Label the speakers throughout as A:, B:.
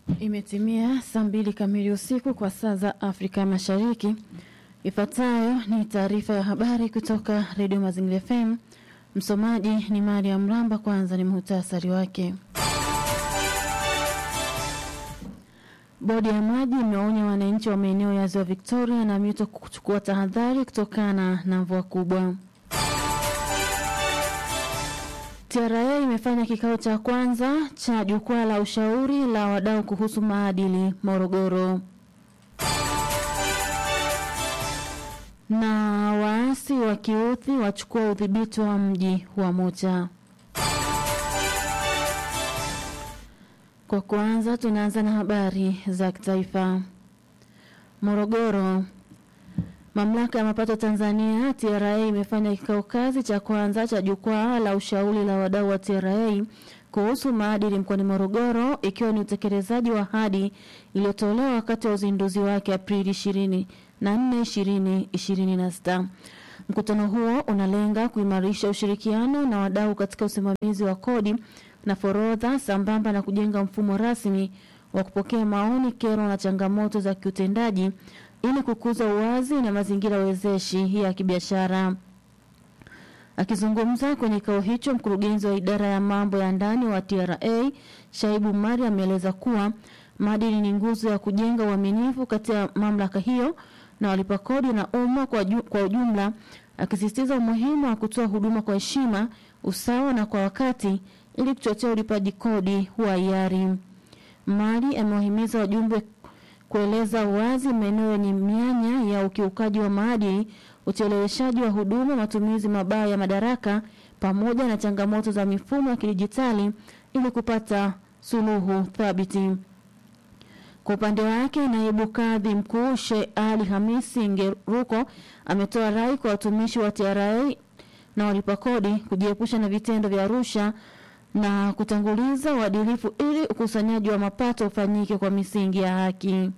A: Imetimia saa mbili kamili usiku kwa saa za Afrika Mashariki. Ifuatayo ni taarifa ya habari kutoka Redio Mazingira FM. Msomaji ni Mariam Mramba. Kwanza ni muhtasari wake. Bodi ya maji imeonya wananchi wa maeneo ya ziwa Victoria na mito kuchukua tahadhari kutokana na mvua kubwa. TRA imefanya kikao cha kwanza cha jukwaa la ushauri la wadau kuhusu maadili Morogoro. Na waasi wa Kiuthi wachukua udhibiti wa mji wa Mocha. Kwa kwanza tunaanza na habari za kitaifa. Morogoro. Mamlaka ya mapato Tanzania TRA imefanya kikao kazi cha kwanza cha jukwaa la ushauri la wadau wa TRA kuhusu maadili mkoani Morogoro ikiwa ni utekelezaji wa ahadi iliyotolewa wakati wa uzinduzi wake Aprili 24 2026. Mkutano huo unalenga kuimarisha ushirikiano na wadau katika usimamizi wa kodi na forodha sambamba na kujenga mfumo rasmi wa kupokea maoni, kero na changamoto za kiutendaji ili kukuza uwazi na mazingira wezeshi ya kibiashara. Akizungumza kwenye kikao hicho, mkurugenzi wa idara ya mambo ya ndani wa TRA Shaibu Mari ameeleza kuwa maadili ni nguzo ya kujenga uaminifu kati ya mamlaka hiyo na walipa kodi na umma kwa, ju, kwa ujumla, akisisitiza umuhimu wa kutoa huduma kwa heshima, usawa na kwa wakati ili kuchochea ulipaji kodi wa hiari. Mari amewahimiza wajumbe kueleza wazi maeneo yenye mianya ya ukiukaji wa maadili, ucheleweshaji wa huduma, matumizi mabaya ya madaraka pamoja na changamoto za mifumo ya kidijitali ili kupata suluhu thabiti. Kwa upande wake, naibu kadhi mkuu Sheikh Ali Hamisi Ngeruko ametoa rai kwa watumishi wa TRA na walipa kodi kujiepusha na vitendo vya rusha na kutanguliza uadilifu ili ukusanyaji wa mapato ufanyike kwa misingi ya haki.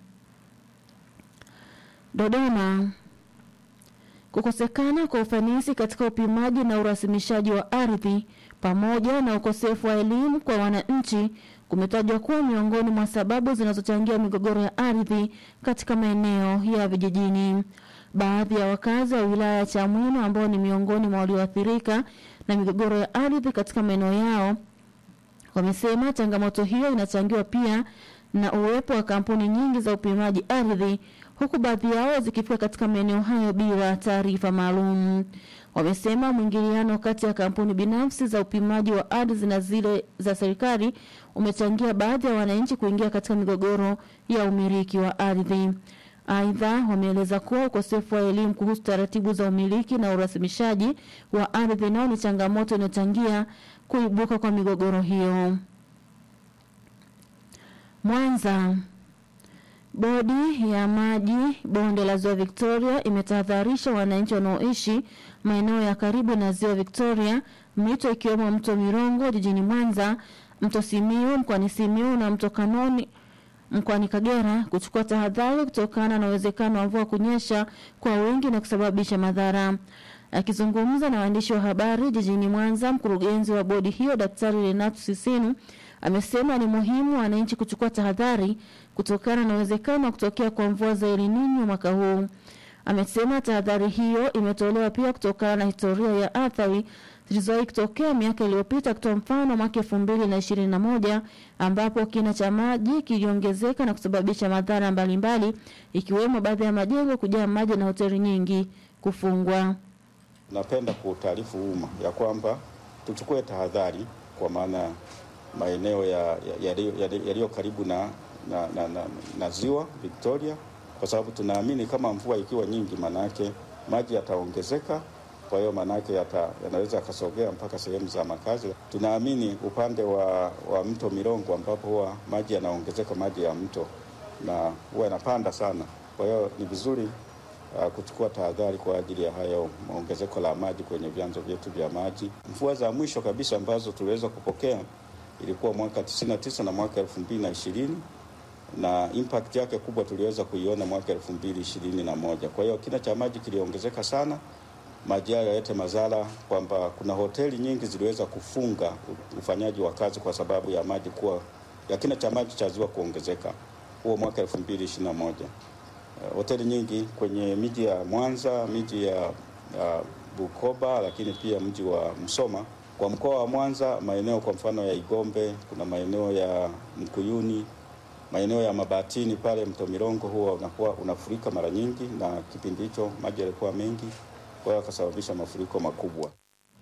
A: Dodoma. Kukosekana kwa ufanisi katika upimaji na urasimishaji wa ardhi pamoja na ukosefu wa elimu kwa wananchi kumetajwa kuwa miongoni mwa sababu zinazochangia migogoro ya ardhi katika maeneo ya vijijini. Baadhi ya wakazi wa wilaya ya Chamwino ambao ni miongoni mwa walioathirika na migogoro ya ardhi katika maeneo yao wamesema changamoto hiyo inachangiwa pia na uwepo wa kampuni nyingi za upimaji ardhi huku baadhi yao zikifika katika maeneo hayo bila taarifa maalum. Wamesema mwingiliano kati ya kampuni binafsi za upimaji wa ardhi na zile za serikali umechangia baadhi ya wananchi kuingia katika migogoro ya umiliki wa ardhi. Aidha, wameeleza kuwa ukosefu wa elimu kuhusu taratibu za umiliki na urasimishaji wa ardhi nao ni changamoto inayochangia kuibuka kwa migogoro hiyo. Mwanza. Bodi ya maji bonde la ziwa Victoria imetahadharisha wananchi wanaoishi maeneo ya karibu na ziwa Victoria, mito ikiwemo mto Mirongo jijini Mwanza, mto Simiu mkoani Simiu na mto Kanoni mkoani Kagera kuchukua tahadhari kutokana na uwezekano wa mvua kunyesha kwa wingi na kusababisha madhara. Akizungumza na waandishi wa habari jijini Mwanza, mkurugenzi wa bodi hiyo Daktari Renato Sisinu amesema ni muhimu wananchi kuchukua tahadhari kutokana na uwezekano wa kutokea kwa mvua za El Nino mwaka huu. Amesema tahadhari hiyo imetolewa pia kutokana na historia ya athari zilizowahi kutokea miaka iliyopita, kutoa mfano mwaka elfu mbili na ishirini na moja ambapo kina cha maji kiliongezeka na kusababisha madhara mbalimbali ikiwemo baadhi ya majengo kujaa maji na hoteli nyingi kufungwa.
B: Napenda kuutaarifu umma ya kwamba tuchukue tahadhari kwa maana maeneo yaliyo ya, ya, ya, ya karibu na, na, na, na, na ziwa Victoria, kwa sababu tunaamini kama mvua ikiwa nyingi, manake maji yataongezeka. Kwa hiyo manake yata, yanaweza yakasogea mpaka sehemu za makazi. Tunaamini upande wa, wa mto Mirongo ambapo huwa maji yanaongezeka, maji ya mto na huwa yanapanda sana. Kwa hiyo ni vizuri uh, kuchukua tahadhari kwa ajili ya hayo ongezeko la maji kwenye vyanzo vyetu vya maji. Mvua za mwisho kabisa ambazo tuliweza kupokea ilikuwa mwaka 99 na mwaka 2020 na impact yake kubwa tuliweza kuiona mwaka 2021. Kwa hiyo kina cha maji kiliongezeka sana, maji hayo yalete madhara kwamba kuna hoteli nyingi ziliweza kufunga ufanyaji wa kazi kwa sababu ya maji kuwa ya kina cha maji cha ziwa kuongezeka huo mwaka 2021. Hoteli nyingi kwenye miji ya Mwanza, miji ya, ya Bukoba, lakini pia mji wa Msoma. Kwa mkoa wa Mwanza, maeneo kwa mfano ya Igombe, kuna maeneo ya Mkuyuni, maeneo ya Mabatini pale mto Mirongo huwa unakuwa unafurika mara nyingi, na kipindi hicho maji yalikuwa mengi, kwa hiyo akasababisha mafuriko makubwa.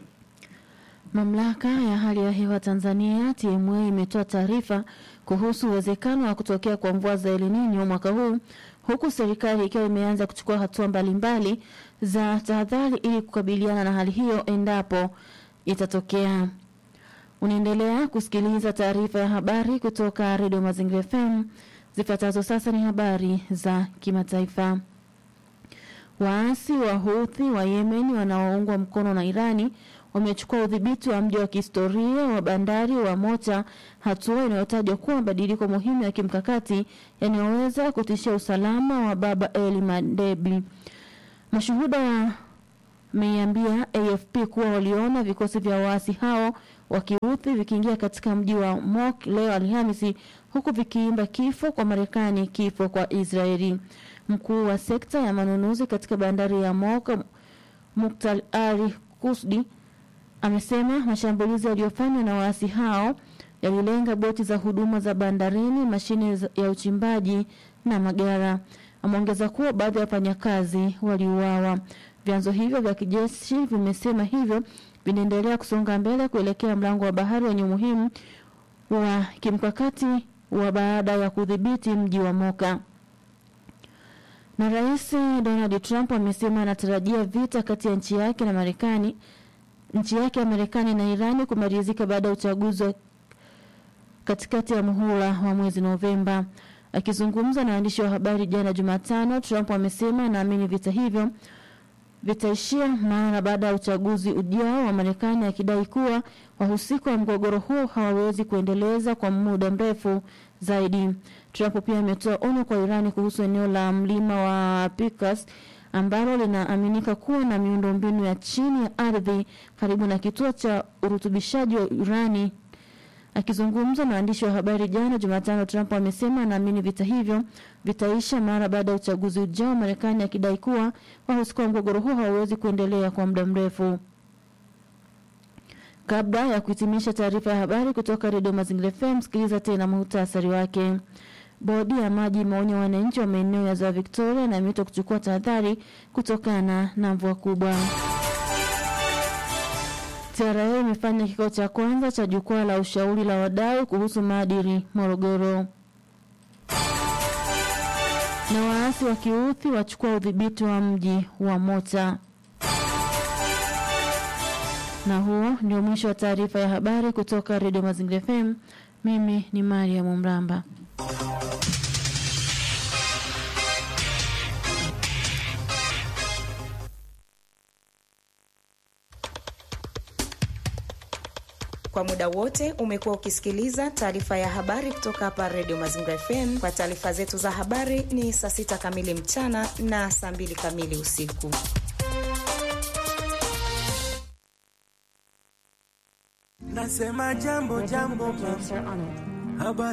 A: Mamlaka ya hali ya hewa Tanzania TMA imetoa taarifa kuhusu uwezekano wa kutokea kwa mvua za El Nino mwaka huu huku serikali ikiwa imeanza kuchukua hatua mbalimbali za tahadhari ili kukabiliana na hali hiyo endapo itatokea. Unaendelea kusikiliza taarifa ya habari kutoka Redio Mazingira FM. Zifuatazo sasa ni habari za kimataifa. Waasi wa Houthi wa Yemen wanaoungwa mkono na Irani wamechukua udhibiti wa mji wa kihistoria wa bandari wa Mota, hatua inayotajwa kuwa mabadiliko muhimu ya kimkakati yanayoweza kutishia usalama wa Baba El Mandebi. Mashuhuda wameiambia AFP kuwa waliona vikosi vya waasi hao wa Kihuthi vikiingia katika mji wa Mok leo Alhamisi, huku vikiimba kifo kwa Marekani, kifo kwa Israeli. Mkuu wa sekta ya manunuzi katika bandari ya Mok, Muktal Ali Kusdi, amesema mashambulizi yaliyofanywa na waasi hao yalilenga boti za huduma za bandarini, mashine ya uchimbaji na magara. Ameongeza kuwa baadhi ya wafanyakazi waliuawa. Vyanzo hivyo vya kijeshi vimesema hivyo vinaendelea kusonga mbele kuelekea mlango wa bahari wenye umuhimu wa kimkakati wa baada ya kudhibiti mji wa Moka. Na Rais Donald Trump amesema anatarajia vita kati ya nchi yake na Marekani nchi yake ya Marekani na Irani kumalizika baada ya uchaguzi wa katikati ya muhula wa mwezi Novemba. Akizungumza na waandishi wa habari jana Jumatano, Trump amesema anaamini vita hivyo vitaishia mara baada ya uchaguzi ujao wa Marekani, akidai kuwa wahusika wa mgogoro huo hawawezi kuendeleza kwa muda mrefu zaidi. Trump pia ametoa onyo kwa Irani kuhusu eneo la mlima wa Picas ambalo linaaminika kuwa na miundombinu ya chini ya ardhi karibu na kituo cha urutubishaji wa urani. Akizungumza na waandishi wa habari jana Jumatano, Trump amesema anaamini vita hivyo vitaisha mara baada ya uchaguzi ujao, Marekani akidai kuwa wahusika wa mgogoro huo hawawezi kuendelea kwa muda mrefu. Kabla ya kuhitimisha taarifa ya habari kutoka Redio Mazingira FM, sikiliza tena muhtasari wake. Bodi ya maji imeonya wananchi wa maeneo ya ziwa Victoria na mito kuchukua tahadhari kutokana na mvua kubwa. TRA imefanya kikao cha kwanza cha jukwaa la ushauri la wadau kuhusu maadili Morogoro. Na waasi wa Kiuthi wachukua udhibiti wa mji wa Mota. Na huo ndio mwisho wa taarifa ya habari kutoka Redio Mazingira FM. Mimi ni Mariam Mramba.
C: Kwa muda wote umekuwa ukisikiliza taarifa ya habari kutoka hapa Redio Mazingira FM. Kwa taarifa zetu za habari ni saa sita kamili mchana na saa mbili kamili usiku.
D: Nasema jambo jambo, habari